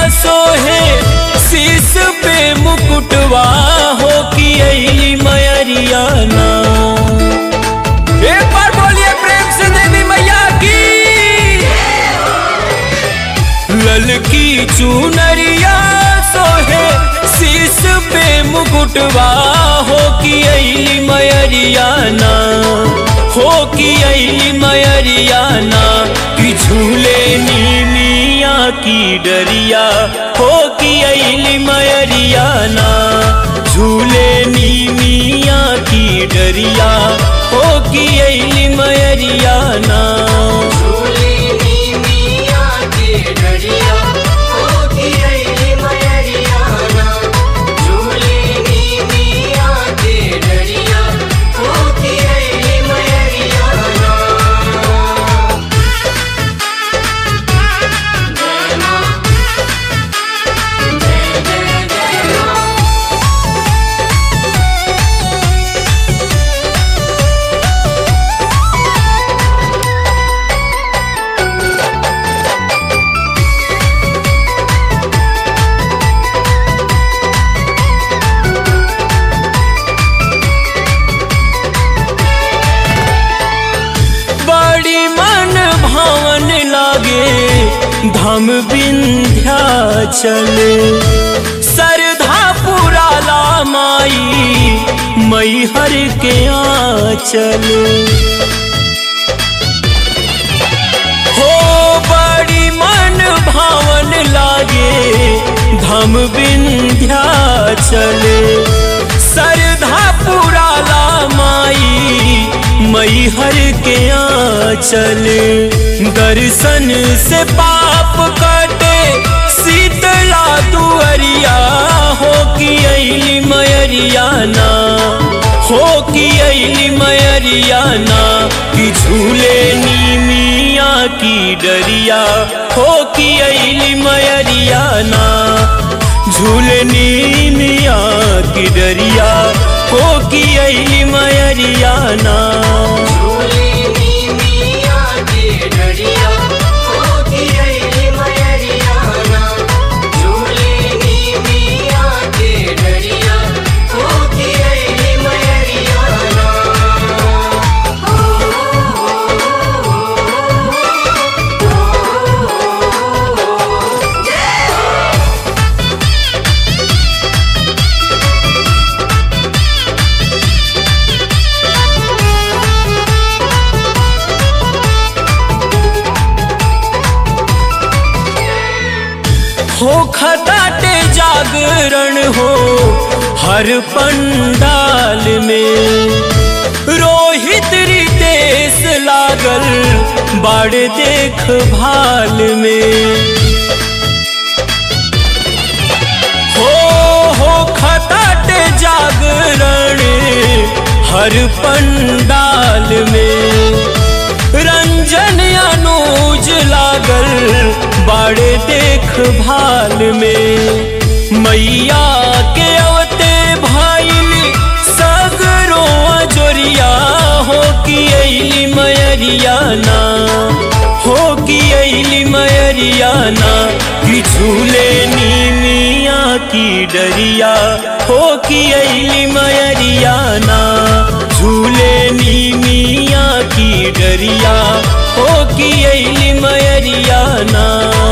सोहे शीस पे मुकुटवा हो कि अली मयरिया ना एक बार बोलिए प्रेम से देवी मैया की ललकी चुनरिया सोहे शीस पे मुकुटवा हो कि अली मयरिया ना हो कि अली मयरिया ना कि झूले नीमिया की डरिया हो कि अली मयरिया ना झूले नीमिया की डरिया हो कि अली मयरिया ना झूलेनी मिया के डरिया होती रही मयरियाना झूलेनी मिया के डरिया होती रही मयरियाना जय मां जय जय जय मां बड़ी मन भावन लागे धाम विंध्याचल सरधा पुराला माई मैहर के आंचल हो बड़ी मन भावन लागे धाम विंध्याचल सरधा पुराला माई मैहर के आंचल दर्शन से पाप कटे शीतला दुअरिया हो कि अली मयरिया ना हो कि अली मयरिया ना कि झूले नीमिया की डरिया हो कि अली मयरिया ना झूले नीमिया की डरिया हो कि अली मयरिया ना झूलेनी मिया के डरिया होती रही मयरियाना झूलेनी मिया के डरिया होती रही मयरियाना हो खटाटे जागरण हो हर पंडाल में रोहित रितेश लागल बाड़ देख भाल में हो हो खटाटे जागरण हर पंडाल में रंजन अनुज लागल बाड़े देख भाल में मैया के अवते भाईल सगरो जोरिया हो कि अली मयरिया ना हो कि अली मयरिया ना कि झूले नीमिया की डरिया हो कि अली मयरिया ना झूले नीमिया की डरिया हो कि अली मयरिया ना